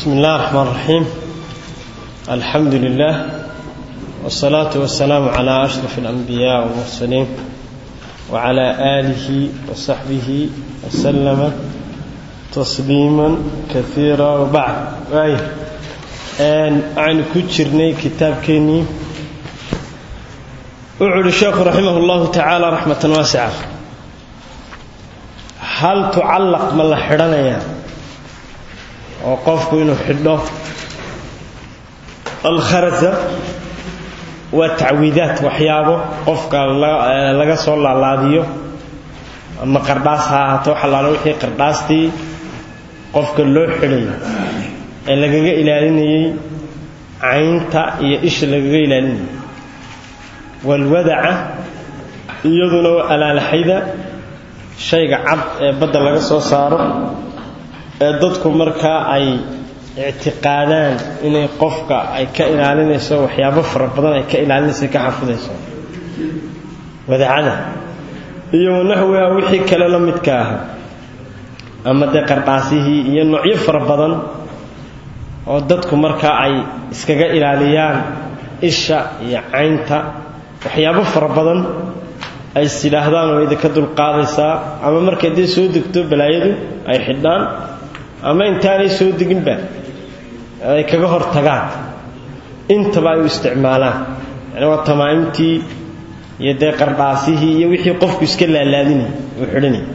بسم الله الرحمن الرحيم الحمد لله والصلاة والسلام على أشرف الأنبياء والمرسلين وعلى آله وصحبه وسلم تسليما كثيرا وبعد أي أن عن كتشرني كتاب كيني أعلى الشيخ رحمه الله تعالى رحمة واسعة هل تعلق من الحرنية وقفك إنه حده الخرزة والتعويذات وحيابه قفك لغا سو لالاديو ama qardhaas ha ahaato xalaalo wixii qardhaastii qofka loo xidhay ee lagaga ilaalinayey caynta iyo isha lagaga ilaalinayay walwadaca iyaduna alaalaxayda shayga cad ee badda laga soo saaro ee dadku markaa ay ictiqaadaan inay qofka ay ka ilaalinayso waxyaabo fara badan ay ka ilaalinayso ka xafidayso wadacada iyo wanaxwiha wixii kale la midka ah ama dee qardhaasihii iyo noocyo fara badan oo dadku markaa ay iskaga ilaaliyaan isha iyo caynta waxyaabo fara badan ay is yidhaahdaan oo idinka dulqaadaysaa ama markay dee soo degto balaayadu ay xidhaan ama intaanay soo deginba ay kaga hor tagaan intaba ay u isticmaalaan yani waa tamaa'imtii iyo dee qardhaasihii iyo wixii qofku iska laalaadinay uu xidhanay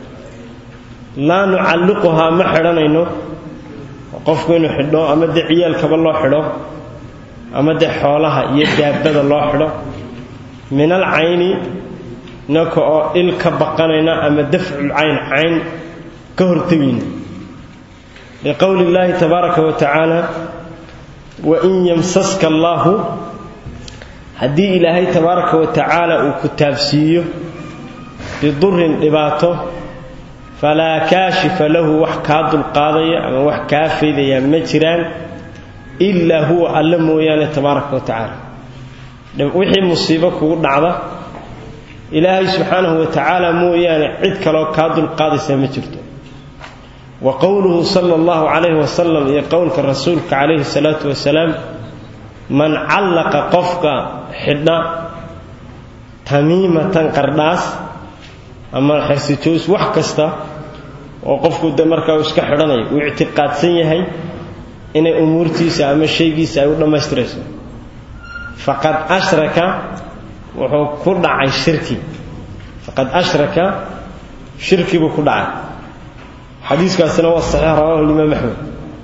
laa nucalliquhaa ma xidhanayno qofku inuu xidho ama dee ciyaalkaba loo xidho ama dee xoolaha iyo daabada loo xidho min al cayni inaka oo il ka baqanayna ama dafcul cayn cayn ka hortegayna liqowli illaahi tabaaraka wa tacaala wain yamsaska allaahu haddii ilaahay tabaaraka wa tacaala uu ku taabsiiyo bidurin dhibaato falaa kaashifa lahu wax kaa dulqaadaya ama wax kaa faydaya ma jiraan ilaa huwa alla mooyaane tabaaraka wa tacaala wixii musiibo kugu dhacda ilaahay subxaanahu wa tacaala mooyaane cid kaloo kaa dulqaadaysa ma jirto wa qowluhu sala allahu calayhi wasalam iyo qowlka rasuulka calayhi salaatu wasalaam man callaqa qofka xidha tamiimatan qardhaas ama xersijoos wax kasta oo qofku de markaa uu iska xidhanayo uu ictiqaadsan yahay inay umuurtiisa ama shaygiisa ay u dhammaystirayso faqad ashraka wuxuu ku dhacay shirki faqad ashraka shirki buu ku dhacay xadiiskaasina waa saxiix rawahu limaam axmed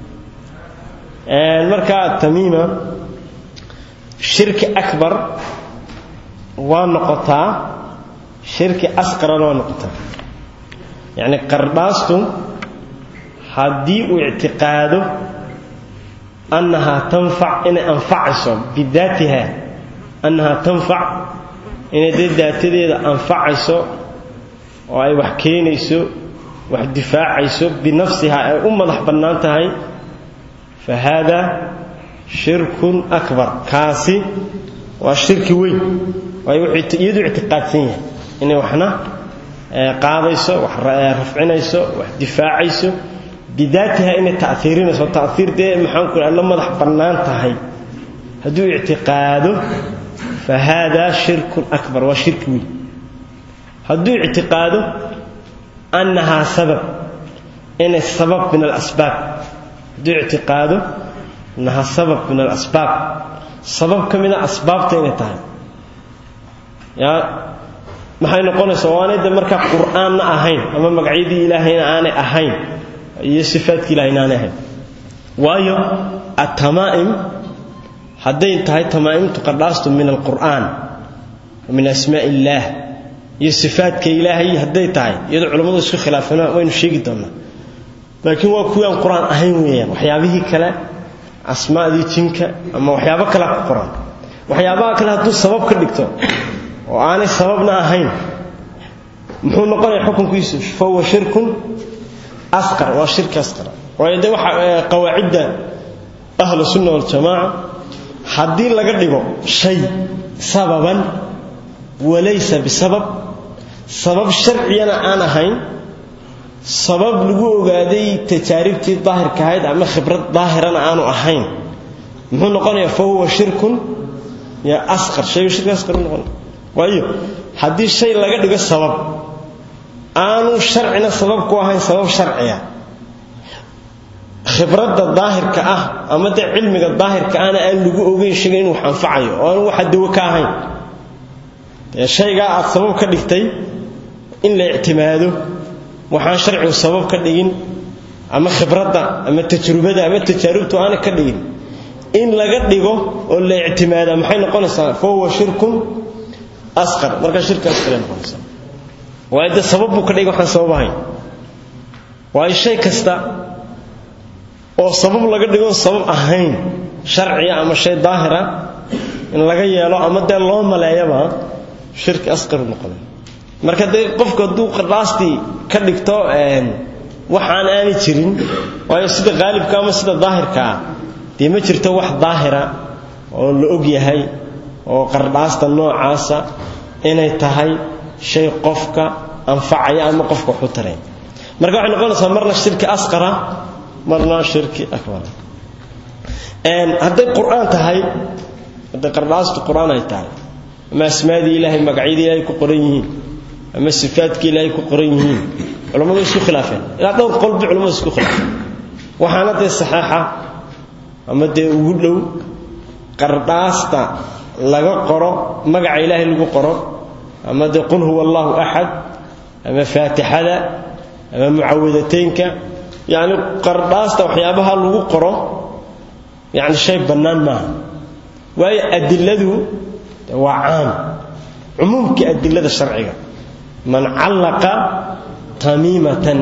markaa tamiima shirki akbar waa noqotaa shirki asqarana waa noqotaa yacni qardhaastu haddii uu ictiqaado annahaa tanfac inay anfacayso bidaatiha annahaa tanfac inay dee daatadeeda anfacayso oo ay wax keenayso wax difaacayso binafsiha ay u madax bannaan tahay fa haada shirkun akbar kaasi waa shirki weyn waayo wuxuu iyadu ictiqaadsan yahay inay waxna qaadayso wax rafcinayso wax difaacayso bidaatiha inay ta'iirinayso ta'iir dee maxaanku la madax bannaan tahay hadduu ictiqaado fa haadaa shirkun akbar waa shirki weyn hadduu ictiqaado annahaa sabab inay sabab min alasbaab hadduu ictiqaado annahaa sabab min alasbaab sabab ka mida asbaabta inay tahay yaa maxay noqonaysaa waanay de markaa qur'aanna ahayn ama magacyadii ilaahayna aanay ahayn iyo sifaadkii ilahayna aanay ahayn waayo atamaa'im hadday tahay tamaa'imtu qardhaastu min alqur'aan min asmaa illaah iyo sifaadka ilaahay hadday tahay iyadoo culammadu isku khilaafeen waynu sheegi doonnaa laakiin waa kuwii aan qur-aan ahayn weeyaan waxyaabihii kale asmaadii jinka ama waxyaabo kale ku qoran waxyaabaha kale hadduu sabab ka dhigto oo aanay sababna ahayn muxuu noqonaya xukunkiisu fahuwa shirkun asqar waa shirki asqar waayo de waxa qawaacidda ahlu sunna waljamaaca haddii laga dhigo shay sababan walaysa bisabab sabab sharciyana aan ahayn sabab lagu ogaaday tajaaribtii daahirka ahayd ama khibrad daahirana aanu ahayn muxuu noqonayaa fa huwa shirkun ya asqar shaygu shirki asqar u noqon waayo haddii shay laga dhigo sabab aanu sharcina sabab ku ahayn sabab sharciya khibradda daahirka ah ama dee cilmiga daahirka ahna aan lagu ogeyn shayga inuu wax anfacayo oo aanu waxa dawo ka ahayn dee shaygaa aad sabab ka dhigtay in la ictimaado waxaan sharcigu sabab ka dhigin ama khibradda ama tajrubada ama tajaarubtu aana ka dhigin in laga dhigo oo la ictimaada maxay noqonaysaa fa huwa shirkun asqar marka shirki asqar ay noqonaysaa waayo dee sabab buu ka dhigay waxaan sabab ahayn waayo shay kasta oo sabab laga dhigo sabab ahayn sharciya ama shay daahira in laga yeelo ama dee loo maleeyaba shirki asqar u noqonay marka dee qofku hadduu qardhaastii ka dhigto waxaan aanay jirin waayo sida qaalibka ama sida daahirka ah dee ma jirto wax daahira oo la og yahay oo qardhaasta noocaasa inay tahay shay qofka anfacaya ama qofka waxu taray marka waxay noqonaysaa marna shirki asqara marna shirki akbar hadday qur-aan tahay hadday qardhaastu qur-aan ay tahay ama asmaadii ilaahay magacyadii ilaahay ku qoran yihiin ama sifaadkii ilaahay ku qoran yihiin culammadu isku khilaafeen ilaa dhowr qolbi culamadu isku khilaafeen waxaana dee saxeixa ama dee ugu dhow qardhaasta laga qoro magaca ilaahay lagu qoro ama dee qul huwa allahu axad ama faatixada ama mucawadateynka yacni qardhaasta waxyaabaha lagu qoro yacni shay bannaan maaha waayo adiladu waa caam cumuumkii adilada sharciga man callaqa tamiimatan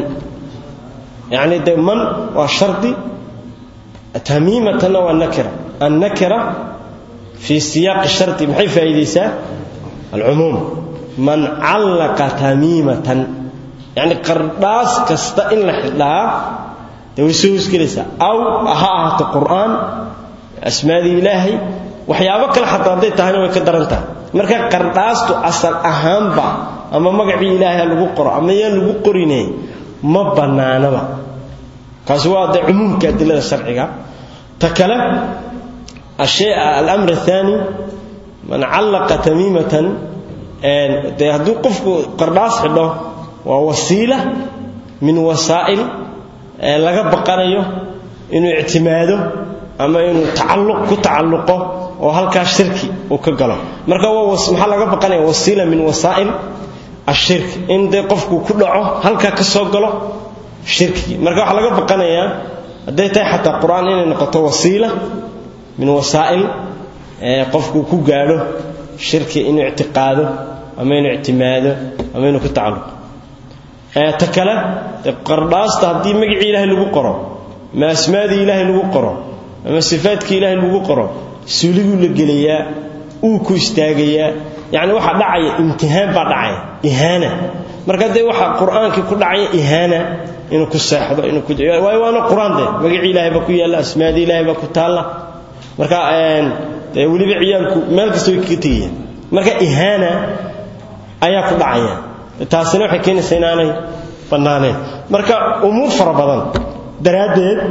yacni dee man waa shardi tamiimatanna waa nakira annakira fii siyaaqi shardi maxay faa'iidaysaa alcumuum man callaqa tamiimatan yacni qardhaas kasta in la xidhaa dee way soo hosgelaysaa aw ha ahaato qur'aan asmaadii ilaahay waxyaabo kale xataa hadday tahayna way ka daran tahay marka qardhaastu asal ahaanba ama magacii ilaahay lagu qoro ama yaan lagu qorine ma bannaanaba kaasi waa dee cumuumka adilada sharciga ta kale ashay alamr athani man callaqa tamiimatan dee hadduu qofku qardhaas xidho waa wasiila min wasaa'il laga baqanayo inuu ictimaado ama inuu tacalluq ku tacalluqo oo halkaa shirki uu ka galo marka maxaa laga baqanaya wasiila min wasaa'il ashirki in dee qofku ku dhaco halkaa ka soo galo shirkigii marka waxaa laga baqanayaa hadday tahay xataa qur-aan inay noqoto wasiila min wasaa'il qofku ku gaadho shirki inuu ictiqaado ama inuu ictimaado ama inuu ku tacalluqo ta kale qardhaasta haddii magacii ilaahay lagu qoro ama asmaadii ilaahay lagu qoro ama sifaadkii ilaahay lagu qoro suuliguu la gelayaa uu ku istaagayaa yacni waxaa dhacaya imtihaan baa dhacaya ihaana marka dee waxaa qur-aankii ku dhacaya ihaana inuu ku seexdo inuu ku waayo waana qur-aan dee magacii ilaahay baa ku yaalla asmaadii ilaahay baa ku taalla marka dee weliba ciyaalku meel kasta way kaga tegayaan marka ihaana ayaa ku dhacaya taasina waxay keenaysaa inaanay bannaaneen marka umuur fara badan daraaddeed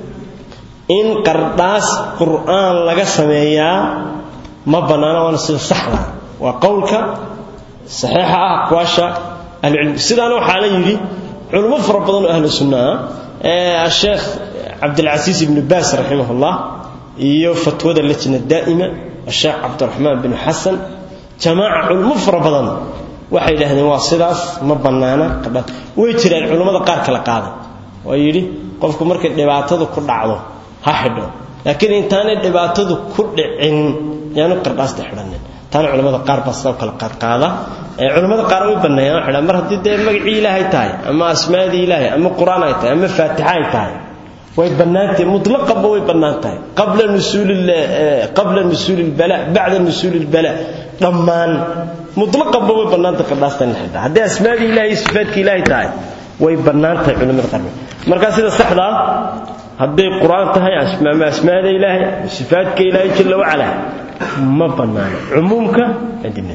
in qardhaas qur'aan laga sameeyaa ma bannaana waana sida saxda waa qowlka saxiixa ah aqwaasha ahlucilmi sidaana waxaa la yidhi culummo fara badan oo ahlu sunna ah asheekh cabdilcasiis ibnu baas raximahullah iyo fatwada lajna daa'ima asheekh cabdiraxmaan binu xasan jamaaca culummo fara badan waxay yidhaahdeen waa sidaas ma bannaana qardhaas way jiraan culummada qaar kala qaaday oo yidhi qofku markay dhibaatadu ku dhacdo ha xidho laakiin intaanay dhibaatadu ku dhicin yaanu qardhaasta xidhanin taana culamada qaar baa sidoo kale qaadqaada culamada qaar way banneeyaan waxay dhahan mar haddii dee magacii ilaahay tahay ama asmaadii ilaahay ama qur-aan ay tahay ama faatixa ay tahay way bannaantahay mutlaqanba way bannaan tahay qabla nusuuli qabla nusuuli ilbala bacda nusuuli ilbala dhammaan mutlaqanba way bannaantahay qardhaasta in la xidhaa haddii asmaadii ilahay iyo sifaadkii ilaahay tahay way bannaan tahay culamada qaar markaa sida saxda ah hadday qur-aan tahay ama asmaada ilaahay sifaadka ilaahay jalla wacala ma bannaano cumuumka adilada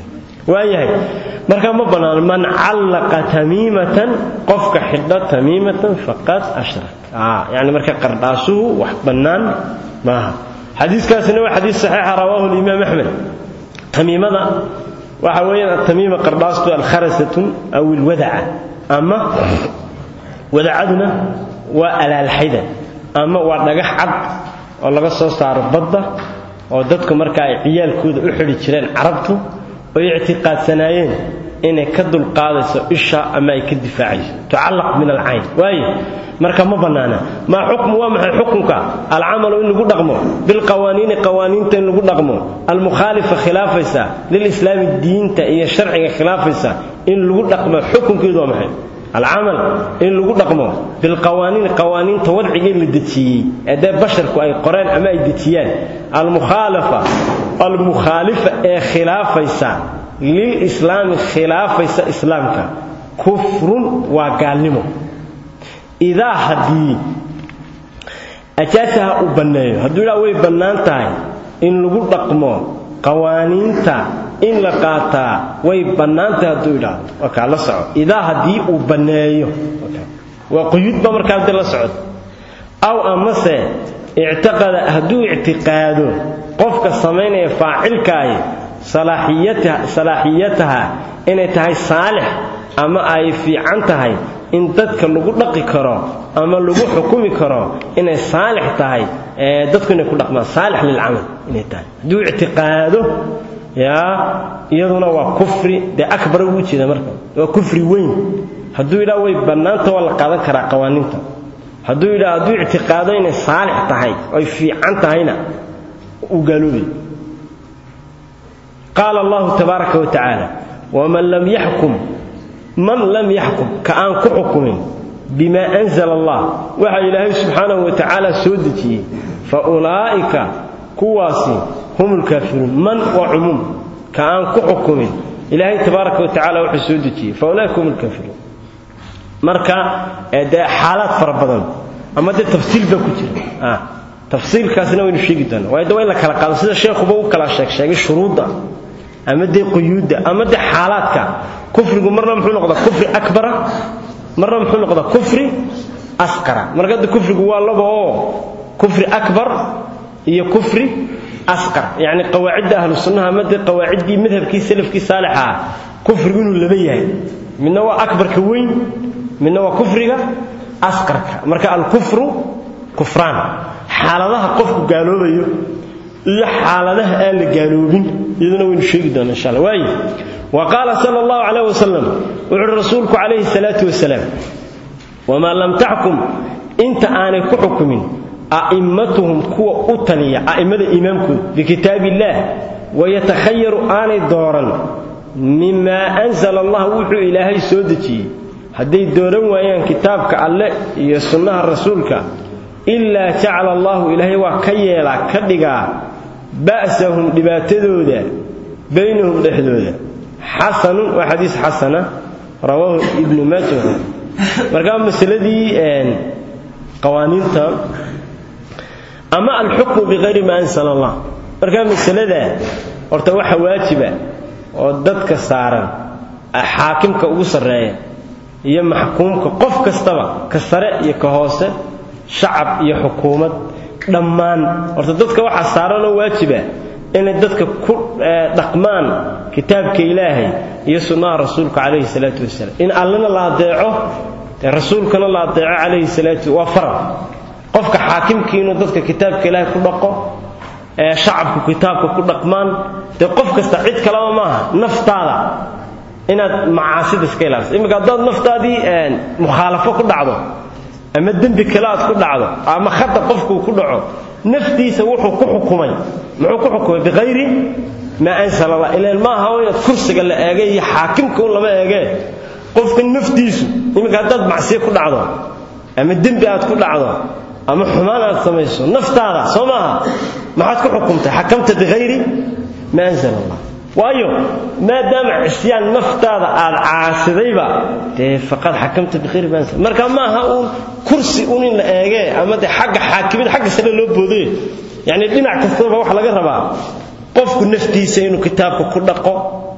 waayahay marka ma banaano man callaqa tamiimatan qofka xidho tamiimatan faqad ashrak yani marka qardhaasuhu wax bannaan maaha xadiiskaasina waa xadiis saxiixa rawaahu limaam axmed tamiimada waxa weeyaan atamiima qardhaastu alkharasatun aw ilwadaca ama wadacaduna waa alaalxayda ama waa dhagax cad oo laga soo saaro badda oo dadku marka ay ciyaalkooda u xidhi jireen carabtu oy ictiqaadsanaayeen inay ka dulqaadayso isha ama ay ka difaacayso tucallaq min alcayn waaye marka ma bannaana maa xukmu waa maxay xukunka alcamalu in lagu dhaqmo bilqawaaniini qawaaniinta in lagu dhaqmo almukhaalifa khilaafaysa lilislaami diinta iyo sharciga khilaafaysa in lagu dhaqmo xukunkeedu waa maxay alcamal in lagu dhaqmo bilqawaaniin qawaaniinta wadcigii la dejiyey ee dee basharku ay qoreen ama ay dejiyaan almukhaalafa almukhaalifa ee khilaafaysa lilislaami khilaafaysa islaamka kufrun waa gaalnimo idaa haddii ajaasaha uu banneeyo hadduu idhaa way bannaan tahay in lagu dhaqmo qawaaniinta in la qaataa way bannaantahay hadduu idhaahdo wakaa la soco idaa haddii uu banneeyo waa quyuudba markaa hadii la socdo aw amase ictiqada hadduu ictiqaado qofka samaynaya faacilkaahi salaaxiyataha inay tahay saalix ama ay fiican tahay in dadka lagu dhaqi karo ama lagu xukumi karo inay saalix tahay dadku inay ku dhaqmaan saalix lilcamal inay tahay hadduu ictiqaado yaa iyaduna waa kufri dee akbar ugu jeeda marka waa kufri weyn hadduu yidhaha way bannaanta waa la qaadan karaa qawaaniinta hadduu yidhaha hadduu ictiqaado inay saalix tahay oy fiican tahayna uu gaaloobay qaala allahu tabaaraka wa tacaala waman lam yaxkum man lam yaxkum ka aan ku xukumin bimaa anzala allah waxa ilaahay subxaanahu wa tacaala soo dejiyey fa ulaa'ika kuwaasi hum lkaafiruun man waa cumuum ka aan ku xukumin ilaahay tabaaraka wa tacala wuxuu soo dejiyey fa ulaa'ika hum lkaafiruun marka dee xaalaad fara badan ama dee tafsiil baa ku jira tafsiilkaasina waynu sheegi doonaa waayo de waa in la kala qaado sida sheekhuba u kala sheeg sheegay shuruudda ama dee quyuudda ama dee xaalaadka kufrigu marna muxuu noqdaa kufri akbara marna muxuu noqdaa kufri asqara marka hadda kufrigu waa laba oo kufri akbar iyo kufri asqar yacni qawaacidda ahlu sunnaha ama dee qawaaciddii madhabkii salafkii saalixa ah kufrigu inuu laba yahay midna waa akbarka weyn midna waa kufriga asqarka marka alkufru kufraan xaaladaha qofku gaaloobayo iyo xaaladaha aan la gaaloobin iyaduna waynu sheegi doonaa insha allah waaye wa qaala sala allahu calayh wasalam wuxuuhi rasuulku calayhi salaatu wasalaam wamaa lam taxkum inta aanay ku xukumin a'immatuhum kuwa u taliya a'immada imaamkooda bikitaab illaah wayatakhayaru aanay dooran mimaa anzala allah wuxuu ilaahay soo dejiyey hadday dooran waayaan kitaabka alle iyo sunnaha rasuulka ilaa jacala allahu ilaahay waa ka yeelaa ka dhigaa ba'sahum dhibaatadooda baynahum dhexdooda xasanun waa xadiis xasana rawaahu ibnu maaja markaa masaladii qawaaniinta ama alxukmu bikayri maa ansala allah markaa masalada horta waxa waajiba oo dadka saaran xaakimka ugu sarreeya iyo maxkuumka qof kastaba ka sare iyo ka hoose shacab iyo xukuumad dhammaan horta dadka waxaa saaranoo waajiba inay dadka ku dhaqmaan kitaabka ilaahay iyo sunnaha rasuulka calayhi salaatu wasalaam in allana la adeeco rasuulkana la adeeco calayhi salaatu waa faral qofka xaakimkii inuu dadka kitaabka ilaahay ku dhaqo shacabku kitaabka ku dhaqmaan dee qof kasta cid kaleba maaha naftaada inaad macaasida iska ilaaliso iminka haddaad naftaadii mukhaalafo ku dhacdo ama dembi kale aad ku dhacdo ama khata qofkuu ku dhaco naftiisa wuxuu ku xukumay muxuu ku xukumay biqayri maa ansala allah ilaan ma aha inaad kursiga la eegay iyo xaakimka un lama eegee qofka naftiisu iminka haddaad macsiyo ku dhacdo ama dembi aad ku dhacdo ama xumaan aad samayso naftaada soo maaha maxaad ku xukumtay xakamta biqayri maa ansala allah waayo maadaama cisyaan naftaada aad caasidayba dee faqad xakamta bikhayri maa ansala marka ma aha uun kursi un in la eegee ama dee xagga xaakimid xagga sare loo boodee yacni dhinac kastaba waxa laga rabaa qofku naftiisa inuu kitaabka ku dhaqo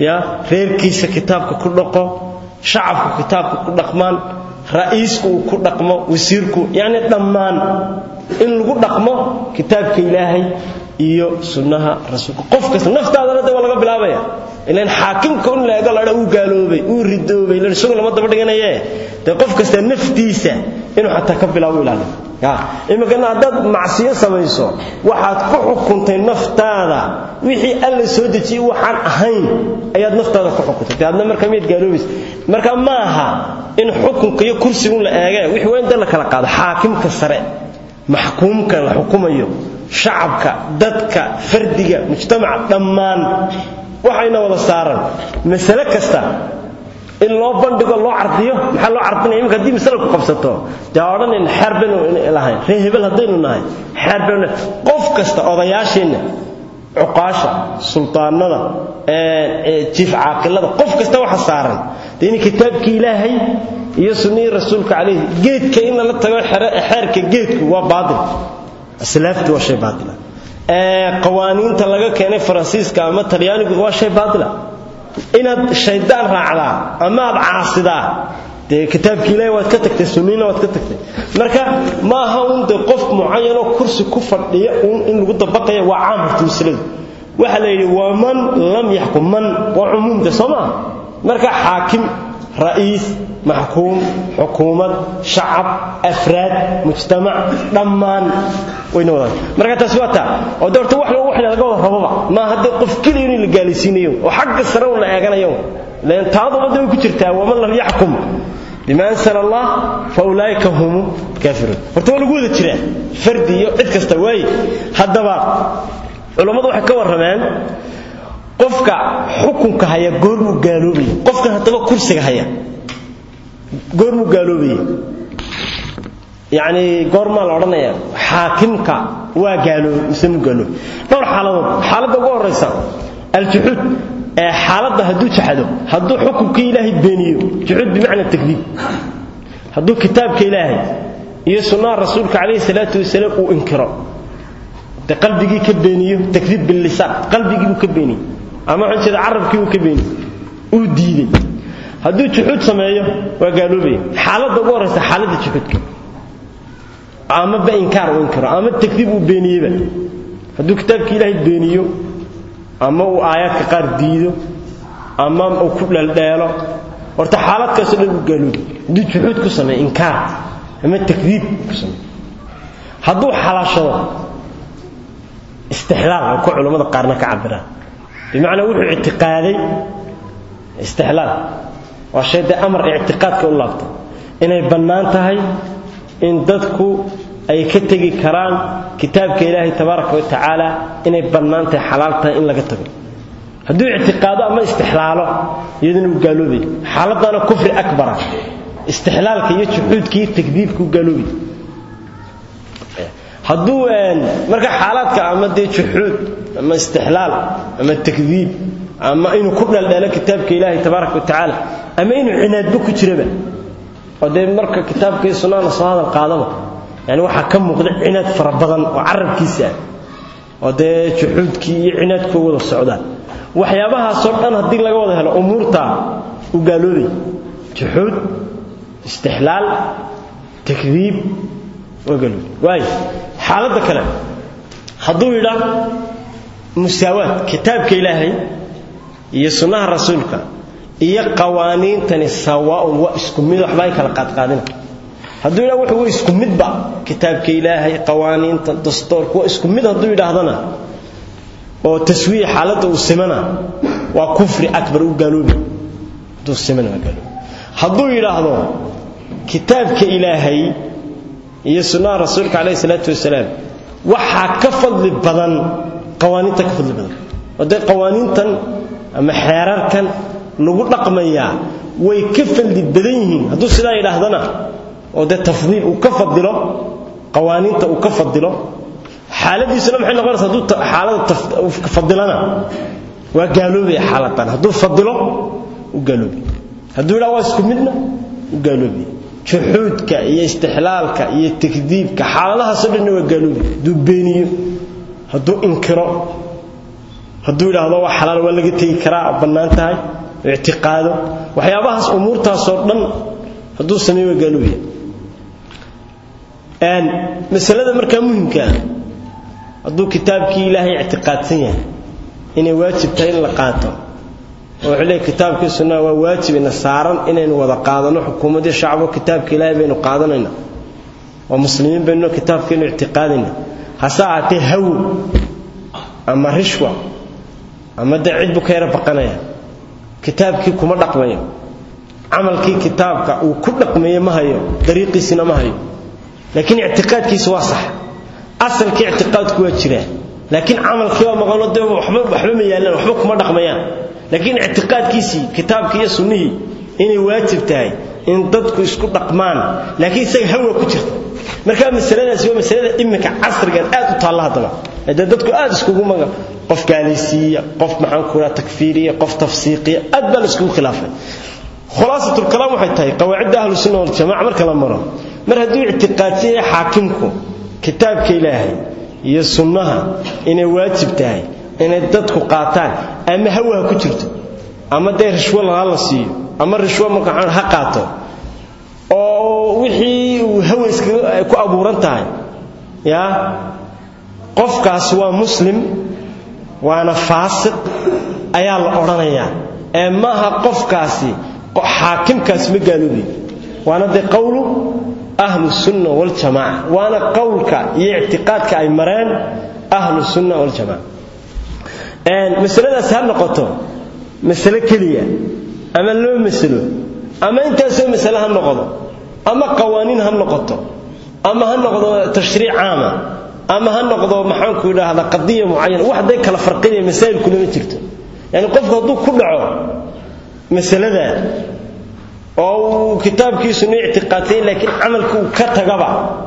ya reerkiisa kitaabka ku dhaqo shacabku kitaabka ku dhaqmaan ra'iisku uu ku dhaqmo wasiirku yacni dhammaan in lagu dhaqmo kitaabka ilaahay iyo sunnaha rasuulka qof kasta naftaadana de waa laga bilaabaya ilan xaakimka in la ego ladha uu gaaloobay uu ridoobay ilan isagu lama daba dhiganaye dee qof kasta naftiisa inuu xataa ka bilaabo ilaaliyo imikana haddaad macsiyo samayso waxaad ku xukuntay naftaada wixii alla soo dejiyey waxaan ahayn ayaad naftaada ku xukuntay de adna markaa miyaad gaaloobaysa marka ma aha in xukunka iyo kursigun la eege wixii waa in dee la kala qaado xaakimka sare maxkuumka la xukumayo shacabka dadka fardiga mujtamaca dhammaan waxayna wada saaran masale kasta in loo bandhigo loo cardiyo maxaa loo cardinaya imika haddii masale ku qabsato dee odhanin xeer baynu lahayn ree hebel haddaynu nahay xeer baynu qof kasta odayaasheenna cuqaasha sultaanada jiif caaqilada qof kasta waxa saaran dee in kitaabkii ilaahay iyo sunnihii rasuulka calayhi geedka in lala tago xeerka geedku waa baatil aslaaftu waa shay baatila qawaaniinta laga keenay faransiiska ama talyaanigu waa shay baatila inaad shaydaan raacdaa ama aad caasidaa dee kitaabkii ilaahi waad ka tagtay sunniina waad ka tagtay marka ma aha un dee qof mucayanoo kursi ku fadhiya uun in lagu dabaqaya waa caam horta masaladu waxaa la yidhi waa man lam yaxkum man waa cumuumde soo maa marka xaakim ra'iis maxkuum xukuumad shacab afraad mujtamac dhammaan wayna wadaan marka taasi waa taa oo de horta wax wax laga wada rababa ma haddii qof keliya in la gaalaysiinayo oo xagga sare un la eeganayo leen taaduba way ku jirtaa waman lam yaxkum bima ansala allah fa ulaa'ika hum kaafiruun horta waa lagu wada jiraa fardi iyo cid kasta waaye haddaba culammadu waxay ka warrameen qofka xukunka haya goormuu gaaloobaya qofkan haddaba kursiga haya goormuu gaaloobaya yacni goormaa la odhanaya xaakimka waa gaaloobay mise muu gaaloobay dhowr xaaladood xaaladda ugu horraysa aljuxuud ee xaaladda hadduu jaxado hadduu xukunkii ilaahay beeniyo juxuud bimacna takdiib hadduu kitaabka ilaahay iyo sunnaha rasuulka calayhi salaatu wasalaam uu inkiro de qalbigii ka beeniyo takdiib billisaan qalbigii uu ka beeniyo ama waxaan jeeda carabkii uu ka beeniyo uu diiday hadduu juxuud sameeyo waa gaaloobaya xaaladda ugu horraysa xaaladda juxuudka ama ba inkaar uu inkiro ama takdiib uu beeniyeba hadduu kitaabkii ilaahay beeniyo ama uu aayaadka qaar diido ama uu ku dheeldheelo horta xaaladkaasoo dhan uu gaaloobi hadduu juxuud ku sameeyo inkaar ama takdiib ku sameeyo hadduu xalaashado istixlaal ay ku culammada qaarna ka cabiraan bimacnaa wuxuu ictiqaaday istixlaal waa shay dee amar ictiqaadka u laabta inay bannaan tahay in dadku ay ka tegi karaan kitaabka ilaahay tabaaraka wa tacaala inay bannaan tahay xalaal tahay in laga tago hadduu ictiqaado ama istixlaalo iyaduna uu gaaloobay xaaladdaana kufri akbara istixlaalka iyo juxuudka iyo takdiibka u gaaloobay hadduu marka xaalaadka ama dee juxuud ama istixlaal ama takdiib ama inuu ku dheeldheelo kitaabka ilaahay tabaaraka wa tacaala ama inuu cinaadba ku jiraba oo dee marka kitaabka iyo sunnada la soo hadal qaadaba yani waxaa ka muuqda cinaad fara badan oo carabkiisa ah oo dee juxuudkii iyo cinaadku wada socdaan waxyaabahaasoo dhan haddii laga wada helo umuurta u gaaloobay juxuud istixlaal takdiib waa gaaloobay waayo xaaladda kale hadduu yidhaa musaawaad kitaabka ilaahay iyo sunnaha rasuulka iyo qawaaniintani sawaaun waa isku mid waxba ay kala qaadqaadina hadduu yidhaha wuxuu waa isku midba kitaabka ilaahay qawaaniinta dastoorka waa isku mid hadduu yidhaahdana oo taswiya xaaladda uu simana waa kufri akbar u gaaloobi hadduu simana waa gaaloobi hadduu yidhaahdo kitaabka ilaahay iyo sunnaha rasuulka calayhi salaatu wasalaam waxaa ka fadli badan qawaaniintan ka fadli badan oo dee qawaaniintan ama xeerarkan lagu dhaqmayaa way ka fadli badan yihiin hadduu sidaa yidhaahdana oo dee tafdiil uu ka fadilo qawaaniinta uu ka fadilo xaaladiisuna maxay noqonaysa hadduu xaalada fadilana waa gaaloobaya xaaladan hadduu fadilo u gaaloobay hadduu yidhaha waa isku midna u gaaloobay juxuudka iyo istixlaalka iyo takdiibka xaaladahaasoo dhanna waa gaaloobi hadduu beeniyo hadduu inkiro hadduu yidhaahdo waa xalaal waa laga tegi karaa bannaan tahay ictiqaado waxyaabahaas umuurtaasoo dhan hadduu sameey waa gaalooya masalada markaa muhimka ah hadduu kitaabkii ilaahay ictiqaadsan yahay inay waajib tahay in la qaato oo wuxuu leeyahy kitaabkii sunnaha waa waajib ina saaran inaynu wada qaadano xukuumadii shacbo kitaabka ilaahay baynu qaadanayna waa muslimiin baynu kitaabkeenu ictiqaadayna hase ahaatee hawo ama rishwa ama dee cid buu ka yara baqanaya kitaabkii kuma dhaqmayo camalkii kitaabka uu ku dhaqmeeye ma hayo dariiqiisina ma hayo laakiin ictiqaadkiisa waa sax asalkii ictiqaadku waa jiraa laakiin camalkii waa maqano dee waxba waxba ma yaalaan waxba kuma dhaqmayaan laakiin ictiqaadkiisii kitaabkii iyo sunnihii inay waajib tahay in dadku isku dhaqmaan laakiin isaga hawa ku jirta marka masaladaasi waa masalada iminka casrigan aad u taalla haddaba dee dadku aad iskugu maga qof gaalaysiiya qof maxaan ku raha takfiiriya qof tafsiiqiya aad baa la iskugu khilaafay khulaasatul kalaam waxay tahay qawaacidda ahlu sunna wal jamaa marka la maro mar hadduu ictiqaadsan yahay xaakimku kitaabka ilaahay iyo sunnaha inay waajib tahay inay dadku qaataan ama hawa ha ku jirto ama dee rishwo laha la siiyo ama rishwo marka ha qaato oo wixii uu hawa iskaga ay ku abuuran tahay ya qofkaas waa muslim waana faasiq ayaa la odhanayaa ee maaha qofkaasi xaakimkaasi ma gaaloobi waana dee qowlu ahlu sunna waljamaaca waana qowlka iyo ictiqaadka ay mareen ahlu sunna waljamaaca masaladaas ha noqoto masale keliya ama loo masalo ama intaasoo masale ha noqdo ama qawaaniin ha noqoto ama ha noqdo tashriic caama ama ha noqdo maxaanku idhaahda qadiya mucayana wax day kala farqinaya masaa'ilkuna ma jirto yani qofku hadduu ku dhaco masalada oo uu kitaabkiisuna ictiqaadsay laakiin camalka uu ka tagaba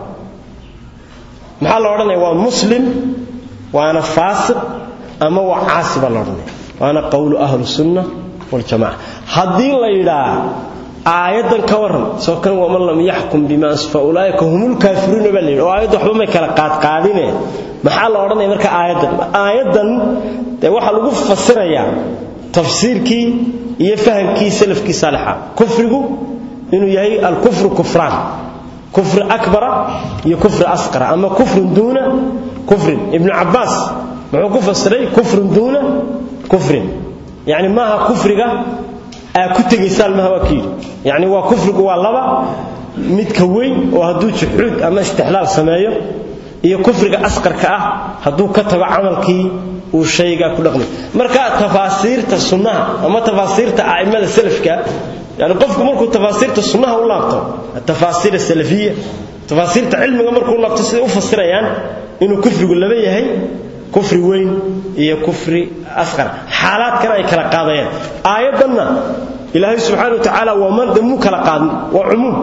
maxaa la odhanaya waa muslim waana faasiq ama waa caasi baa la odhanaya waana qowlu ahlu sunna waljamaca haddii la yidhaa aayaddan ka warran soo kan waman lam yaxkum bima fa ulaa'ika humul kaafiruuna baa la yidhi oo aayadda waxba may kala qaadqaadine maxaa la odhanaya marka aayaddan aayaddan dee waxaa lagu fasirayaa tafsiirkii iyo fahamkii salafkii saalixa kufrigu inuu yahay alkufru kufraan kufri akbara iyo kufri asqara ama kufrun duuna kufrin ibnu cabbaas muxuu ku fasiray kufrun duuna kufrin yacni maaha kufriga aa ku tegaysaan maaha waa kiyidhi yacni waa kufrigu waa laba midka weyn oo hadduu juxuud ama istixlaal sameeyo iyo kufriga asqarka ah hadduu ka tago camalkii uu shaygaa ku dhaqmay marka tafaasiirta sunnaha ama tafaasiirta a'immada salafka yani qofku markuu tafaasiirta sunnaha u laabto tafaasiir salafiya tafaasiirta cilmiga markuu laabto siday u fasirayaan inuu kufrigu laba yahay kufri weyn iyo kufri asqar xaalaadkana ay kala qaadayaan aayaddanna ilaahay subxaana wa tacaala waa man damuu kala qaadin waa cumuum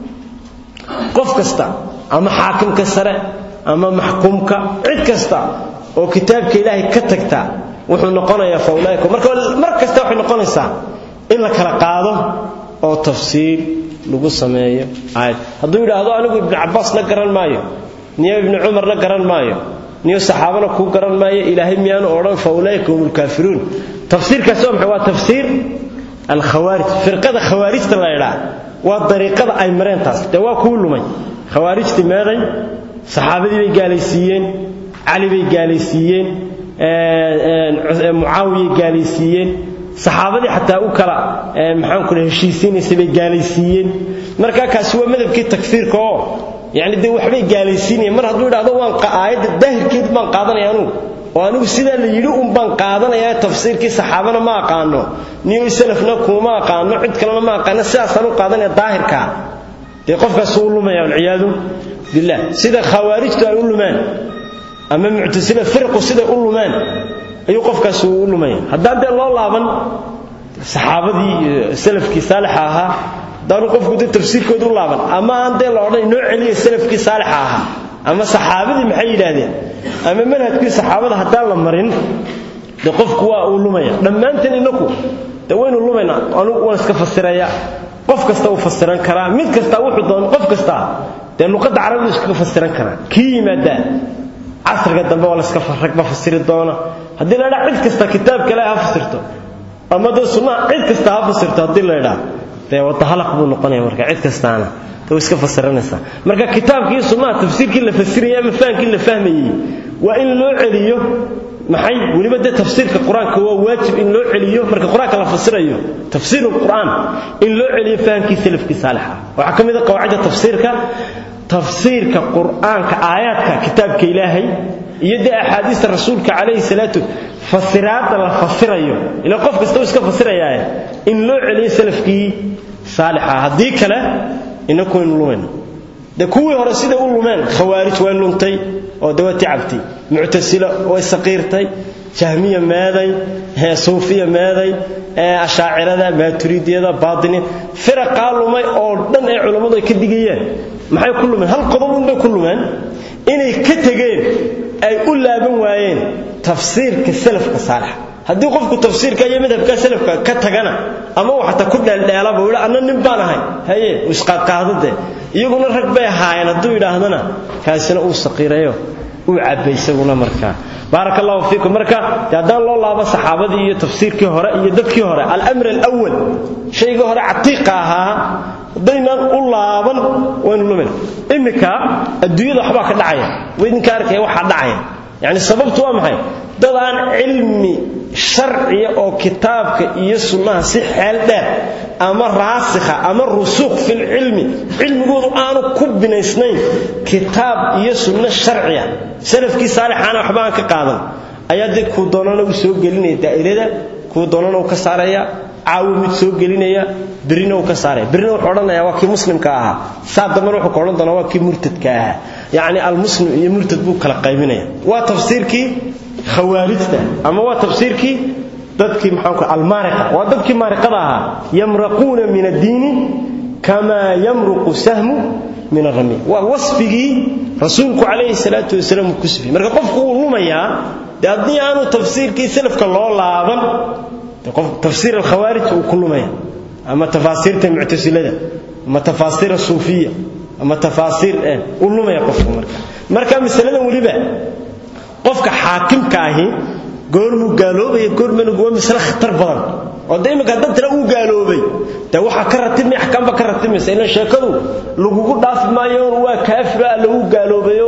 qof kasta ama xaakimka sare ama maxkuumka cid kasta oo kitaabka ilaahay ka tagta wuxuu noqonayaa faulaaika marka mar kasta waxay noqonaysaa in la kala qaado oo tafsiir lagu sameeyo aayad hadduu yidhaahdo anigu ibnu cabbaasna garan maayo niyo ibnu cumarna garan maayo niyo saxaabana kuu garan maayo ilaahay miyaanu odhan faulaaika hum lkaafiruun tafsiirkaasi waa maxay waa tafsiir alkhawaarij firqada khawaarijta la ydhaa waa dariiqada ay mareen taas dee waa kuu lumay khawaarijtii meeday saxaabadii bay gaalaysiiyeen cali bay gaalaysiiyeen mucaawiyay gaalaysiiyeen saxaabadii xataa u kala maxaan ku heshiisiinaysa bay gaalaysiiyeen marka kaasi waa madhabkii takfiirka oo yani dee waxbay gaalaysiinayeen mar hadduu idhahdo waan aayadda daahirkeed baan qaadanaya anugu oo anigu sidaa la yidhi un baan qaadanayaa tafsiirkii saxaabana ma aqaano niyo salafna kuma aqaano cid kalena ma aqaano sidaasaan u qaadanaya daahirkaa dee qofkaas u lumaya walciyaadu billah sida khawaarijtu ay u lumaan ama muctasila firqu siday u lumaan ayuu qofkaas u lumaya haddaan dee loo laaban saxaabadii salafkii saalixa ahaa haddaanu qofku dee tafsiirkooda u laaban ama aan dee la odhan inoo celiya salafkii saalixa ahaa ama saxaabadii maxay yidhaahdeen ama manhajkii saxaabada haddaan la marin dee qofku waa uu lumaya dhammaanteen inaku dee waynu lumaynaa anugu waan iska fasiraya qof kasta uu fasiran karaa mid kasta wuxuu doon qof kasta dee luqadda carabidu iskaga fasiran karaa kii yimaadaa casriga dambe waa laska ragba fasiri doona haddii la idhaha cid kasta kitaabka ilaahay ha fasirto ama dee sunnaha cid kasta ha fasirto haddii la idhaha dee wadahalaq buu noqonaya marka cid kastaana way iska fasiranaysaa marka kitaabkii sunnaha tafsiirkii la fasirayay ama fahamkii la fahmayey waa in loo celiyo maxay weliba dee tafsiirka qur-aanka waa waajib in loo celiyo marka qur-aanka la fasirayo tafsiir qur'aan in loo celiyo fahamkii salafkii saalixa waxaa ka mid a qawaacida tafsiirka tafsiirka qur'aanka aayaadka kitaabka ilaahay iyo dee axaadiista rasuulka calayhi salaatu fasiraadda la fasirayo ila qof kasta uu iska fasirayaaye in loo celiyo salafkii saalixa haddii kale inaku waynu lumayna dee kuwii hore siday u lumeen khawaarij way luntay oo dee waa ticabtay muctasilo way saqiirtay jahmiya meeday suufiya meeday ashaacirada maaturidiyada baatiniya firaqaa lumay oo dhan ee culammadu ay ka digayeen maxay ku lumeen hal qodob unbay ku lumeen inay ka tegeen ay u laaban waayeen tafsiirka salafka saalixa haddii qofku tafsiirka iyo madhabka salafka ka tagana ama uu xataa ku dheeldheelaba uu anna nin baan ahay haye isqaadqaadade iyaguna rag bay ahaayeen hadduu yidhaahdana kaasina uu saqiirayo uu cabbay isaguna markaa baaraka allahu fiikum marka dee haddaan loo laabo saxaabadii iyo tafsiirkii hore iyo dadkii hore alamr alawal shaygii hore catiiqa ahaa haddaynaan u laaban waynu lumin iminka adduunyada waxbaa ka dhacaya waydinka arkaya waxaa dhacaya yacni sababtu waa maxay dad aan cilmi sharciya oo kitaabka iyo sunnaha si xeel dheer ama raasikha ama rusuuq filcilmi cilmigoodu aanu ku binaysnayn kitaab iyo sunno sharciya salafkii saalixaana waxba aan ka qaadan ayaa dee kuu doonana u soo gelinaya daa'irada kuu doonana uu ka saaraya caawi mid soo gelinaya berina uu ka saaraya berina wuxuu odhanaya waa kii muslimka ahaa saa dambena wuxuu ka odhan doonaa waa kii murtadka ahaa yacni almuslim iyo murtad buu kala qaybinaya waa tafsiirkii khawaarijta ama waa tafsiirkii dadkii maxaanku almaariqa waa dadkii maariqada ahaa yamraquuna min addiini kamaa yamruqu sahmu min arami waa wasfigii rasuulku calayhi salaatu wasalaam uu ku sifiyey marka qofku wuu lumayaa dee haddii aanu tafsiirkii salafka loo laaban tafsiir alkhawaarij uu ku lumaya ama tafaasiirta muctasilada ama tafaasiir suufiya ama tafaasiir uu lumaya qofku marka marka masaladan weliba qofka xaakimka ahi goormuu gaaloobaya goormana waa masale khatar badan oo de iminka haddad tira uu gaaloobay dee waxaa ka ratibmay axkaamba ka ratibmaysa ilan sheekadu lagugu dhaafi maayo waa kaafira lagu gaaloobayo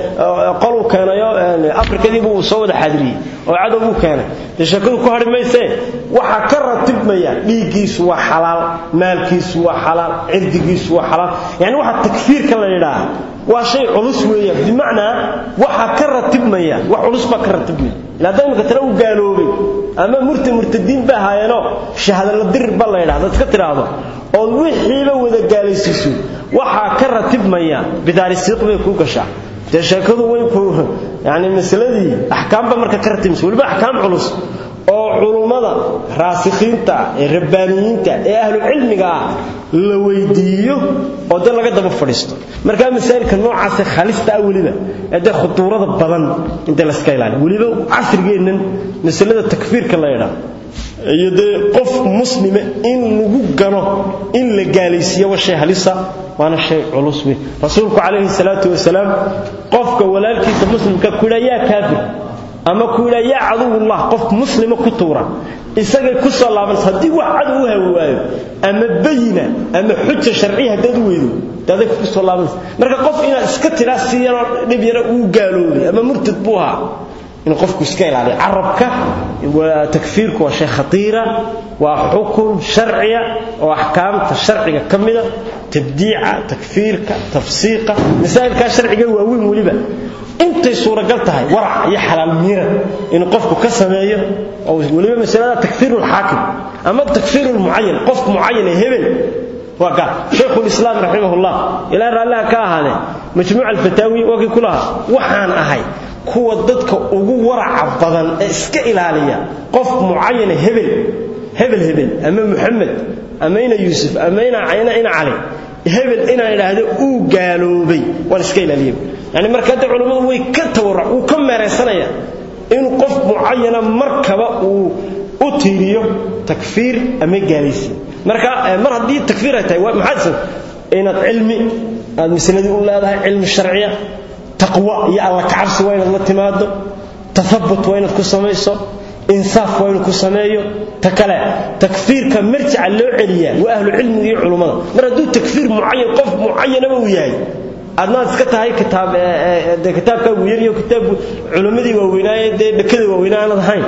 qoluu keenayo afrikadiiba uu soo wada xaadiriyey oo cadow uu keenay dee sheekadu ku hadhi maysee waxaa ka ratibmaya dhiiggiisu waa xalaal maalkiisu waa xalaal cirdigiisu waa xalaal yani waxa takfiirka la yidhaah waa shay culus weeyaan bimacnaa waxaa ka ratibmaya wax culus baa ka ratibmaya ilaa da imika tira u gaaloobay ama murta murtadiin ba ahaayeenoo shahadala dirir ba la yidhahda iska tidhaahdo ood wixiiba wada gaalaysiiso waxaa ka ratibmaya bidaari siiq bay kuu gashaa dee sheekadu way ku yani masaladii axkaamba marka ka ratibmaysa weliba axkaam culus oo culummada raasikhiinta ee rabbaaniyiinta ee ahlucilmiga ah la weydiiyo oo dee laga daba fadhiisto markaa masaa'ilka noocaase khalista ah weliba ee dee khutuurada badan inta layska ilaaliyo weliba casrigeennan masalada takfiirka la yidhaah iyo dee qof muslima in lagu gano in la gaalaysiiyo waa shay halisa waana shay culus weyn rasuulku calayhi salaatu wasalaam qofka walaalkiisa muslimka ku yidhaa yaa kaafir ama ku yidhaa yaa caduwullah qof muslima ku tuura isagay ku soo laabanaysa haddii wax cadow u hawi waayo ama bayina ama xuja sharciya haddaad u weydo dee aday ku soo laabanaysa marka qof inaad iska tidhaa si yaroo dhib yara uu gaaloobay ama murtad buu ahaa inuu qofku iska ilaaliyo carabka waa takfiirku waa shay khatiira waa xukun sharciya oo axkaamta sharciga ka mida tabdiica takfiirka tafsiiqa masaa'ilkaa sharciga waaweyn weliba intay suuragal tahay warac iyo xalaal miira inuu qofku ka sameeyo oo weliba masalada takfiirulxaakim ama takfiirulmucayan qofku mucayan ee hebel waa gaar shaykhulislaam raximahullah ilaa raallaha ka ahaadee majmuuc alfataawi waakii ku lahaa waxaan ahay kuwa dadka ugu waraca badan ee iska ilaaliya qof mucayana hebel hebel hebel ama muxamed ama ina yuusuf ama ina ina ina cali hebel inaan idhaahdo uu gaaloobay waan iska ilaaliya yani marka hadda culammadu way ka tawarruc wuu ka meeraysanaya inuu qof mucayana markaba uu u tiiriyo takfiir ama gaalaysiin marka mar haddii takfiir ay tahay maxaad inaad cilmi aad masaladii u leedahay cilmi sharciya taqwa iyo alla kacabsi waa inaad la timaado tathabut waa inaad ku samayso insaaf waa inuu ku sameeyo ta kale takfiirka marjica loo celiyaa waa ahlu cilmiga iyo culummada mar hadduu takfiir mucayan qof mucayanaba uu yahay adnaad iska tahay kitaab dee kitaabkaagu yariyo kitaab culimmadii waaweynaaye dee dhakada waaweynaa aanad ahayn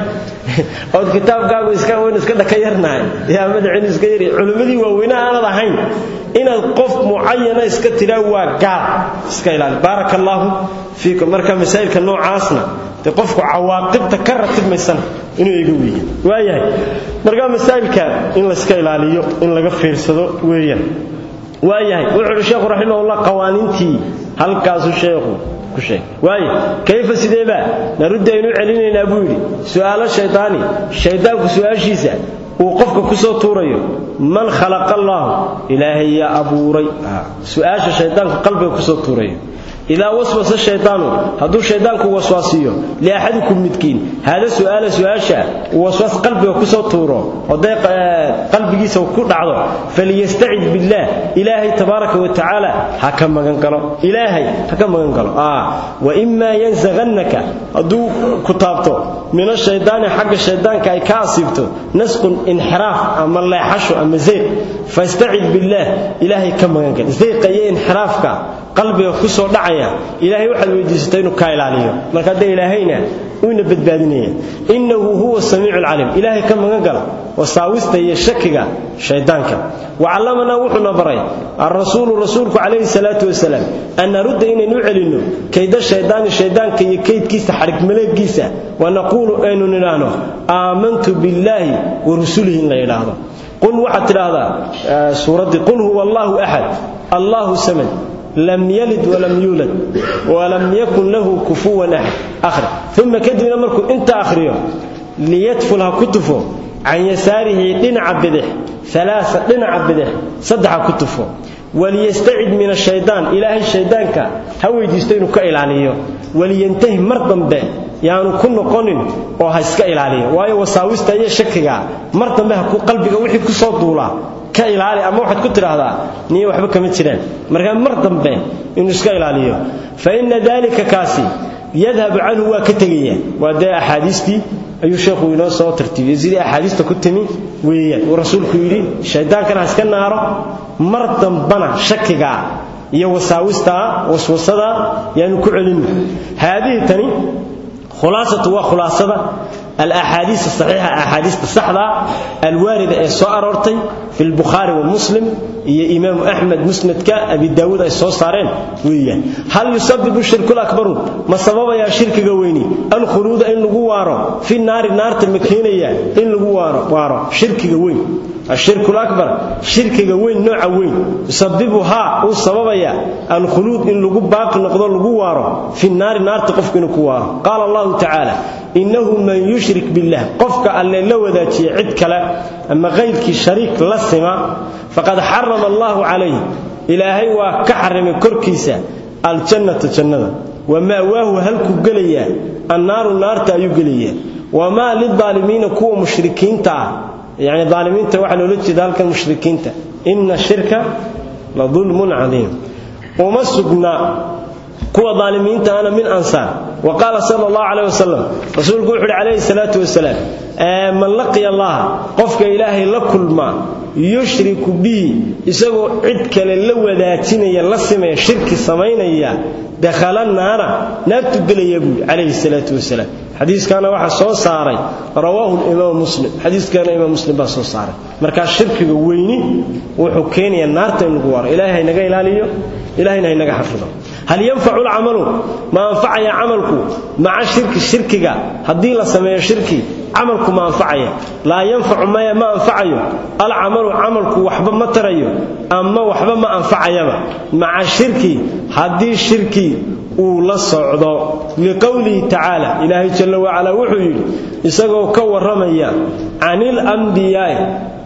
ood kitaabkaagu iska waynu iska dhaka yarnahay yaa madacinu iska yari culimmadii waaweynaa aanad ahayn inaad qof mucayana iska tidhaa waa gaal iska ilaali baaraka allaahu fiikum marka masaa'ilka noocaasna dee qofku cawaaqibta ka ratibmaysana inuu iga weeya waayahay marka masaa'ilka in layska ilaaliyo in laga fiirsado weeyaan waayahay wuxuu uhi sheekhu raximahullah qawaaniintii halkaasuu sheekhu ku sheegay waaye kayfa sideeba naruddi aynu celinaynaa buu yidhi su'aalo shaydaani shaydaanku su'aashiisa uu qofka ku soo tuurayo man khalaqa allaahu ilaahay yaa abuuray su'aasha shaydaanku qalbiga ku soo tuurayo idaa waswasa shaydaanu hadduu shaydaanku waswaasiyo liaxadikum midkiin haada su'aala su'aasha waswaas qalbiga ku soo tuuro oday qalbigiisa ku dhacdo faliyastacid billaah ilaahay tabaaraka wa tacaala ha ka magan galo ilaahay ha ka magan galo wa imaa yansaqannaka hadduu ku taabto min ashaydaani xagga shaydaanka ay ka asiibto nasqun inxiraaf ama leexasho ama zeyq fastacid billaah ilaahay ka magan gal zeyqa iyo inxiraafka qalbiga ku soo dhacaya ilaahay waxaad weydiisatay inuu kaa ilaaliyo marka haddee ilaahayna uuna badbaadinaya innahu huwa samiicu alcaliim ilaahay ka magan gala wasaawista iyo shakiga shaydaanka wacallamanaa wuxuuna baray alrasuulu rasuulku calayhi salaatu wasalaam an narudda inaynu celinno kayda shaydaani shaydaanka iyo kaydkiisa xadhigmaleedkiisa wanaquulu aynu nidhaahno aamantu billaahi wa rusulihi in la yidhaahdo qul waxaad tidhaahdaa suuraddii qul huwa allaahu axad allaahu samad lam yalid walam yuulad walam yakun lahu kufuwan axad ahri uma kadibna markuu inta akhriyo liyadful ha ku tufo can yasaarihi dhinaca bidix alaaa dhinaca bidix saddexa ku tufo waliyastacid min ashaydaan ilaahay shaydaanka ha weydiisto inuu ka ilaaliyo waliyantahi mar dambe yaanu ku noqonin oo ha iska ilaaliyo waayo wasaawista iyo shakiga mar dambe ha qalbiga wixii ku soo duulaa ka ilaali ama waxaad ku tidhaahdaa niyo waxba kama jiraan markaa mar dambe inuu iska ilaaliyo fa inna daalika kaasi yadhabu canhu waa ka tegaya waa dee axaadiistii ayuu sheekhu inoo soo tartiibiyey sidii axaadiista ku timi weeyaan uu rasuulku yidhi shaydaankana ha iska naaro mar dambana shakigaa iyo wasaawistaa waswasadaa yaanu ku celinno haadihi tani khulaasatu waa khulaasada alaxaadiis asaxiixa axaadiista saxda alwaarida ee soo aroortay fi lbukhaari wa muslim iyo imaamu axmed musnadka abi daawuud ay soo saareen weeyaan hal yusabibu shirku lakbaru ma sababayaa shirkiga weyni alkhuluuda in lagu waaro fi naari naarta ma keenaya in lagu waaro shirkiga weyn ashirku lakbar shirkiga weyn nooca weyn yusabibuhaa uu sababaya alkhuluud in lagu baaqi noqdo lagu waaro fi naari naarta qofku inuu ku waaro qaala allahu tacaala innahu man yushrik billah qofka alle la wadaajiya cid kale ama qayrkii shariik la sima faqad xarama allahu calayh ilaahay waa ka xarimay korkiisa aljannata jannada wama'waahu halkuu gelayaa annaaru naarta ayuu gelayaa wamaa lidaalimiina kuwa mushrikiinta ah yani aalimiinta waxaa loola jeeda halkan mushrikiinta ina shirka la dulmun cadiim uma sugna kuwa aalimiinta ana min ansaar wa qaala sal allahu caleh wasalam rasuulku wuxu uhi calayhi salaatu wasalaam man laqiya allaha qofka ilaahay la kulma yushriku bihi isagoo cid kale la wadaajinaya la simaya shirki samaynaya dakhala naara naartu gelaya buui calayhi salaatu wasalaam xadiiskaana waxaa soo saaray rawaahu imaam muslim xadiiskaana imaam muslim baa soo saaray markaa shirkiga weyni wuxuu keenayaa naarta in lagu waaro ilaahay haynaga ilaaliyo ilahayna haynaga xafido hal yanfacu lcamalu ma anfacaya camalku maca shirki shirkiga haddii la sameeyo shirki camalku ma anfacaya laa yanfacu maya ma anfacayo alcamalu camalku waxba ma tarayo ama waxba ma anfacayaba maca shirki haddii shirki uu la socdo liqowlihi tacaala ilaahay jalla wacalaa wuxuu yidhi isagoo ka warramaya canil ambiyaa'i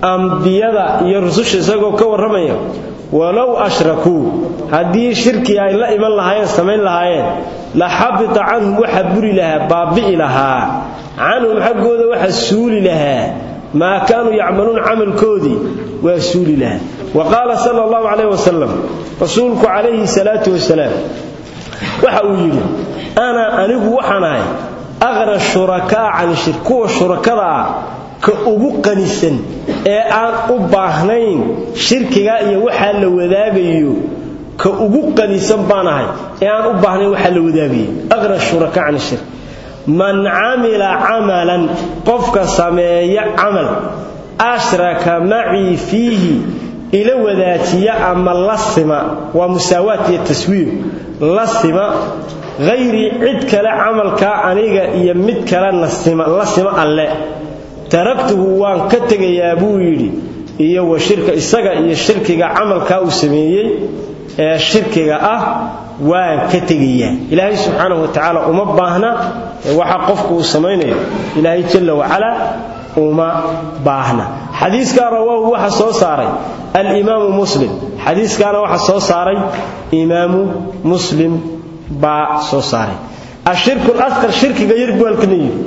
ambiyada iyo rususha isagoo ka warramaya walow ashrakuu haddii shirki ay la iman lahaayeen samayn lahaayeen la xabita canhum waxa buri lahaa baabi'i lahaa canhum xaggooda waxa suuli lahaa maa kaanuu yacmaluun camalkoodii waa suuli lahaa wa qaala sala allahu calayh wasalam rasuulku calayhi salaatu wasalaam waxa uu yidhi ana anigu waxaan ahay aqna shurakaa can shirk kuwa shurakada ah ka ugu qanisan ee aan u baahnayn shirkiga iyo waxaa la wadaagayo ka ugu qanisan baan ahay ee aan u baahnayn waxaa la wadaagayo aqna shurakaa can shirk man camila camalan qofka sameeya camal ashraka macii fiihi ila wadaajiya ama la sima waa musaawaat iyo taswiir la sima hayrii cid kale camalkaa aniga iyo mid kale la sima alle taragtuhu waan ka tegayaa buu yidhi iyo wa shirka isaga iyo shirkiga camalkaa uu sameeyey ee shirkiga ah waan ka tegayaa ilaahay subxaanahu wa tacaala uma baahna waxa qofku uu samaynayo ilaahay jalla wacala uma baahna xadiiskaa rawaahu waxa soo saaray alimaamu muslim xadiiskaana waxa soo saaray imaamu muslim baa soo saaray ashirku lasqar shirkiga yar buu halkana yidhi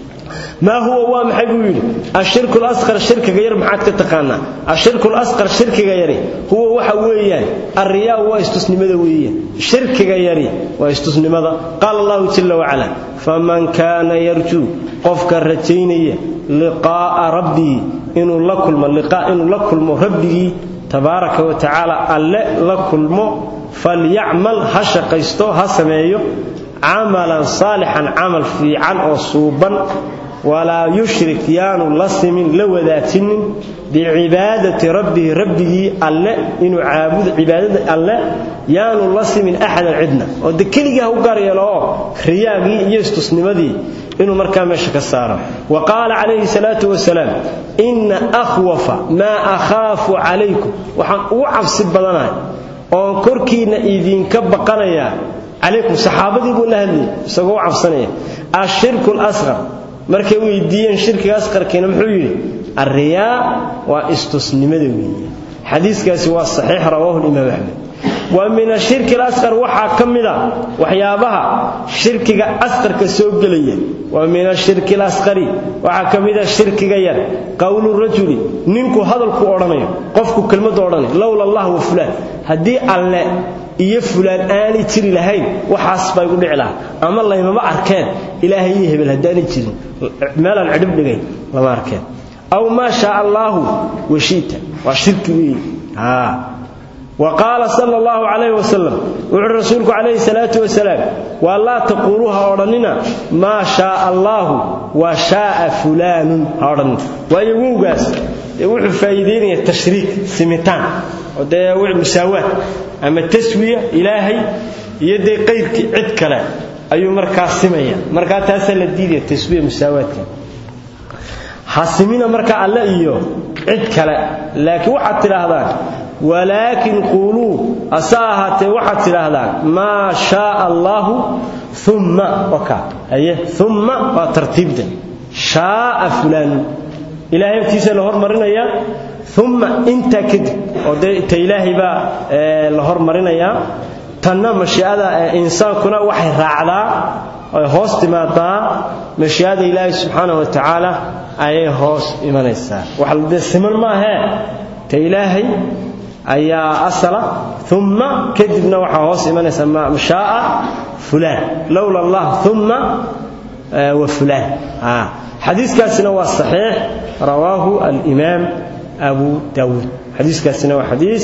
maa huwa waa maxay buu yidhi ashirku lasqar shirkiga yar maxaad ka taqaanaa ashirku lasqar shirkiga yari huwa waxa weeyaan arriyaa waa istusnimada weeyaan shirkiga yari waa istusnimada qaala allahu jalla wacala faman kaana yarjuu qofka rajaynaya liqaa'a rabbihi inuu la kulmo liqaa inuu la kulmo rabbigii tabaaraka wa tacaala alle la kulmo falyacmal ha shaqaysto ha sameeyo camalan saalixan camal fiican oo suuban walaa yushrik yaanu la simin la wadaajinin bicibaadati rabbihi rabbigii alle inuu caabudo cibaadada alle yaanu la simin axadan cidna oo de keligii ha u gaar yeelo oo riyaagii iyo istusnimadii inuu markaa meesha ka saaro wa qaala calayhi salaatu wasalaam inna akhwafa maa akhaafu calaykum waxaan ugu cabsi badanahay oon korkiinna idinka baqanayaa calaykum saxaabadii buu la hadlayay isagoo u cabsanaya ashirku lasqar markay weydiiyeen shirkiga asqarkiina muxuu yidhi alriyaa waa istusnimada weeye xadiiskaasi waa saxiix rawaahu limaam axmed wa min ashirki alasqar waxaa ka mida waxyaabaha shirkiga asqarka soo gelaya wa min ashirki alasqari waxaa ka mida shirkiga yar qowlu rajuli ninku hadalku odhanayo qofku kelmadu odhanayo lowla allah wa fulaan haddii alle iyo fulaan aanay jiri lahayn waxaas baa igu dhici lahaa ama laymama arkeen ilaahay iyo hebel haddaanay jirin meelaan cidhib dhigay lama arkeen aw maa shaa allaahu washiita waa shirki weeye wa qaala sala allahu calayh wasalam wuxuu rasuulku calayhi salaatu wasalaam waa laa taquuluu ha odhannina maa shaaa allaahu wa shaaa fulaanun ha odhannina waayo wowgaas dee wuxuu faa'iidaynaya tashriik simitaan oo dee musaawaad ama taswiya ilaahay iyo dee qayrkii cid kale ayuu markaa simaya markaa taasaa la diidaya taswiya musaawaadka hasimina marka alle iyo cid kale laakiin waxaad tidhaahdaan walaakin quuluu ase ahaatee waxaad tidhaahdaan maa shaaa allaahu umma waka aye umma waa tartiibda shaaa fulaanu ilaahay agtiisa la hormarinayaa umma intaa kadib oo dee ta ilaahay baa la hormarinayaa tanna mashiicada insaankuna waxay raacdaa oy hoos timaadaa mashiicada ilaahay subxaana wa tacaala ayay hoos imanaysaa waxde siman maahee ta ilaahay ayaa asala umma kadibna waxaa hoos imanaysaa mashaaa fulaan lowla allah umma wa fulaan xadiiskaasina waa saxiix rawaahu alimaam abu daawuud xadiiskaasina waa xadiis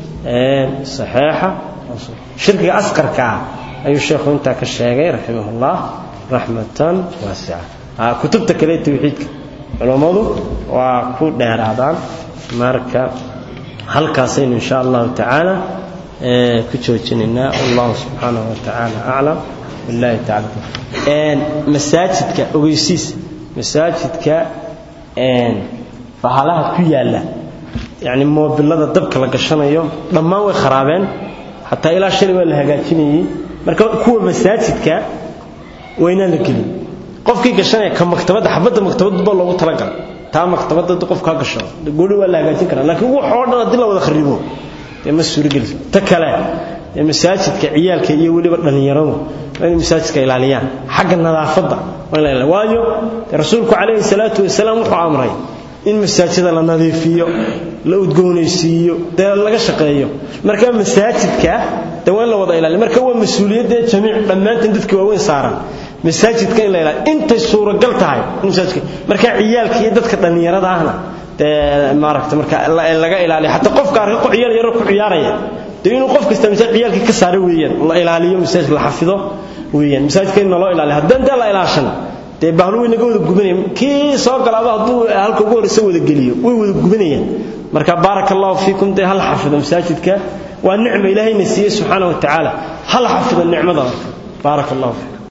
saxiixa shirkiga asqarka ah ayuu sheekhu intaa ka sheegay raximah ullah raxmatan waasica kutubta kale tawxiidka culummadu waa ku dheeraadaan marka halkaasaynu insha allahu tacaala ku joojinaynaa wallahu subxaanahu wa tacaala aclam billahi tacala masaajidka ogeysiis masaajidka bahalaha ku yaalla yacni moobilada dabka la gashanayo dhammaan way kharaabeen xataa ilaa shalay waa la hagaajinayey marka kuwa masaajidka waynaan la gelin qofkii gashanaya ka maktabadda xabadda maktabadba loogu talagalay taa maktabadda qofka ha gashado gooni waa la hagaajin karaa laakiin waxoo dhan haddii la wada kharibo dee ma suuragelis ta kale dee masaajidka ciyaalka iyo weliba dhallinyaradu waa inay masaajidka ilaaliyaan xagga nadaafadda waa in la ilaaliya waayo dee rasuulku calayhi salaatu wasalaam wuxuu amray in masaajida la nadiifiyo la udgoonaysiiyo dee laga shaqeeyo marka masaajidka dee waa in la wada ilaaliyo marka waa mas-uuliyadda jamiic dhammaantan dadka waaweyn saaran masaajidka in la ilaaliyo intay suuragal tahay in masaajidka marka ciyaalka iyo dadka dhallinyarada ahna dee maaragta marka laga ilaaliyo xataa qofka arka ku ciyaal yaro ku ciyaaraya dee inuu qof kasta masaajid ciyaalkii ka saaro weeyaan la ilaaliyo masaajidka la xafido weeyaan masaajidka in loo ilaaliyo haddaan dee la ilaashana dee bahlu way naga wada gubanayaan kii soo galaaba hadduu halka ugu horreysa wada geliyo way wada gubanayaan marka baaraka allahu fiikum dee hal xafido masaajidka waa nicma ilaahayna siiyey subxaana wa tacaala hal xafido nicmada marka baaraka allahu fiikum